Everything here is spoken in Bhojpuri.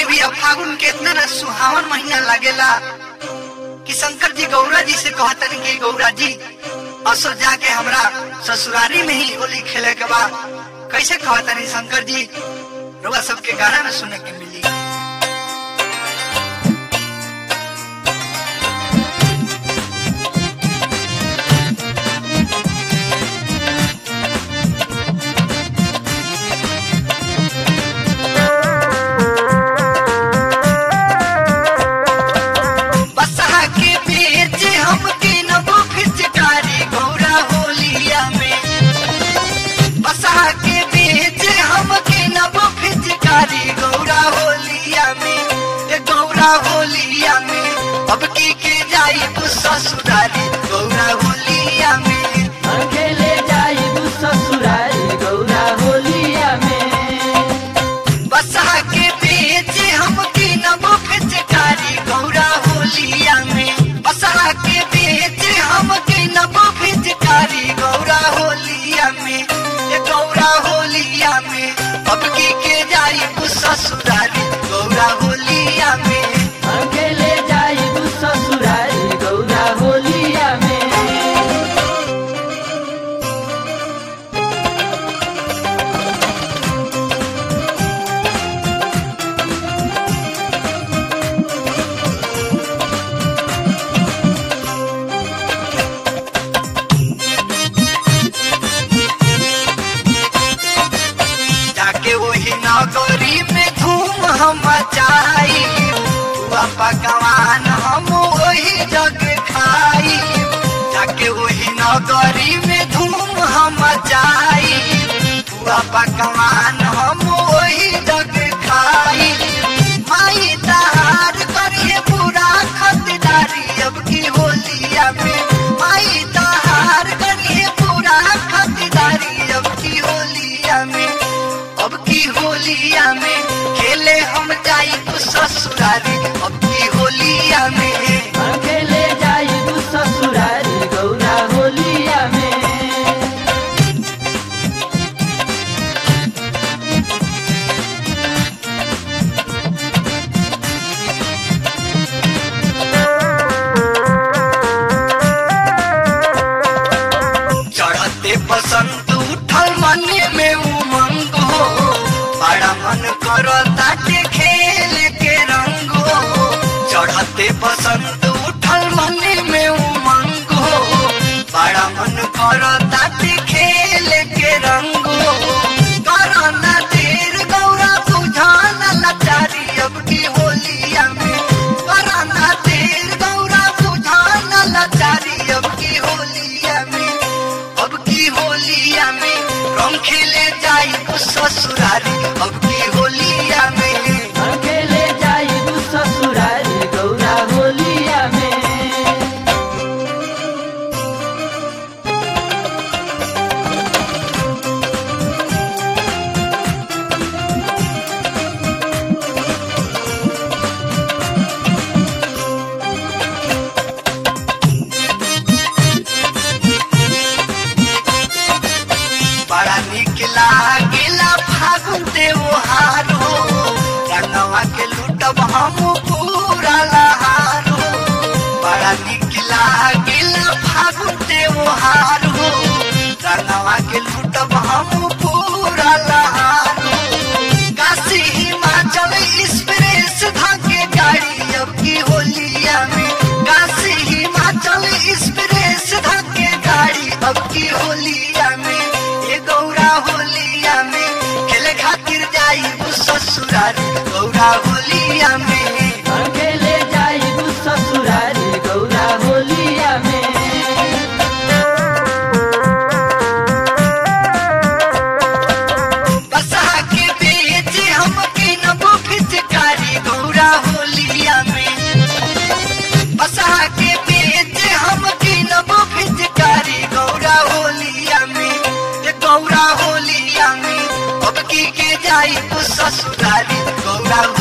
बिया फागुन के इतना ना सुहावन महीना लागेला कि शंकर जी गौरा जी से कहतन कि गौरा जी असो जाके हमरा ससुरारी में ही होली खेले के बा कैसे कहतन शंकर जी रुआ सबके गाना में सुने के मिली बसहा के बेच हम के नबो फिचकारी गौरा होलिया में बसहा के बेच हम के नबो फिचकारी गौरा होलिया में ए गौरा होलिया में अब की के जाई ससुरारी गौरा होलिया में अकेले जाइबू ससुरारी गौरा होलिया में बसहा के बेच हम के नबो फिचकारी गौरा होलिया में बसहा के बेच हम के नबो फिचकारी गौरा होलिया में ये गौरा होलिया में अब की के जाई ससुरारी गौरा होलिया में अकेले जाइबू ससुरारी गौरा होलिया में जाके वही नगरी में धूम हम मचाई बुआ पकवान हम वही जग खाई जाके वही नगरी में धूम हम मचाई बुआ पकवान हम वही जग खाई माई तहार करिए पूरा खतदारी अब की होलिया में माई तहार करिए पूरा खतदारी अब की होलिया में अब की होलिया में खेले हम जाई तो ससुरारी अब की होलिया में अकेले जाइबू ससुरारी गौरा होलिया में चढ़ते बसंत उठल मन में उमंग हो बड़ा मन करता के खेल के रंग हो चढ़ते बसंत उठल मन में उमंग हो बड़ा मन करता के खेल के रंग हो करना देर गौरा बुझाना लाचारी अब की होलिया में करना देर गौरा बुझाना लाचारी अब की होलिया में अब की होलिया में रंग खेले जाई तो ससुरारी अब की होलिया में अकेले जाइबू ससुरारी गौरा होलिया में बड़ा निक लागेला फागुन त्योहार हो रंगवा के लूटब हम पूरा लहार हो बड़ा निक लागेला फागुन त्योहार हो रंगवा के लूटब हम पूरा लहार हो काशी हिमाचल एक्सप्रेस धाके गाड़ी अब की होलिया में काशी हिमाचल एक्सप्रेस धाके गाड़ी अब की होलिया में ये गौरा होलिया में खेले खातिर जाई ससुरारी गौरा होलिया में अकेले जाइबू ससुरारी गौरा होलिया में बसहा के बेच हम के नबो फिचकारी गौरा होलिया में बसहा के बेच हम के नबो फिचकारी गौरा होलिया में ये गौरा होलिया में अब की के जाई तो ससुरारी गौरा